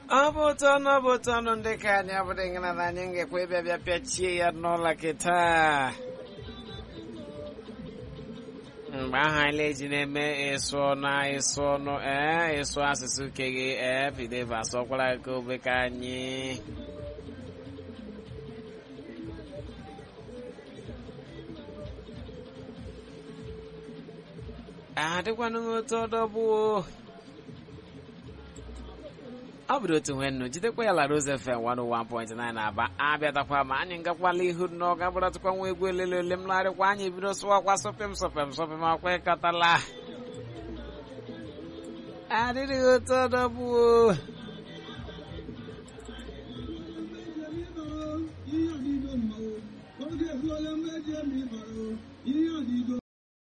ọ bụ ụtọ ọnụ ọ bụ ụtọ ọnụ ndị ka anyị abụrụ ngana na anyị ngekwa ịbịa bịa pịachie ya n'ụlọ kịta mgbe ahụ anyị eji na-eme ịsụ ọnụ ịsụ ọnụ ee ịsụ asụsụ ke gị ee fideva asọkwara ka obe ka anyị adịkwanụ m otu ọdọbụo ọ bụrụ otu nwe nnu jidekwa ya la Rose FM 101.9 na-aba abịatakwa ma anyị ngakwala ihu n'ọga bụratụkwa nwa egwu elele ole m larịkwa anyị bido sụwakwa sọpịm sọpịm sọpịm akwa ịkọtala adịrịghị otu ọdọbụo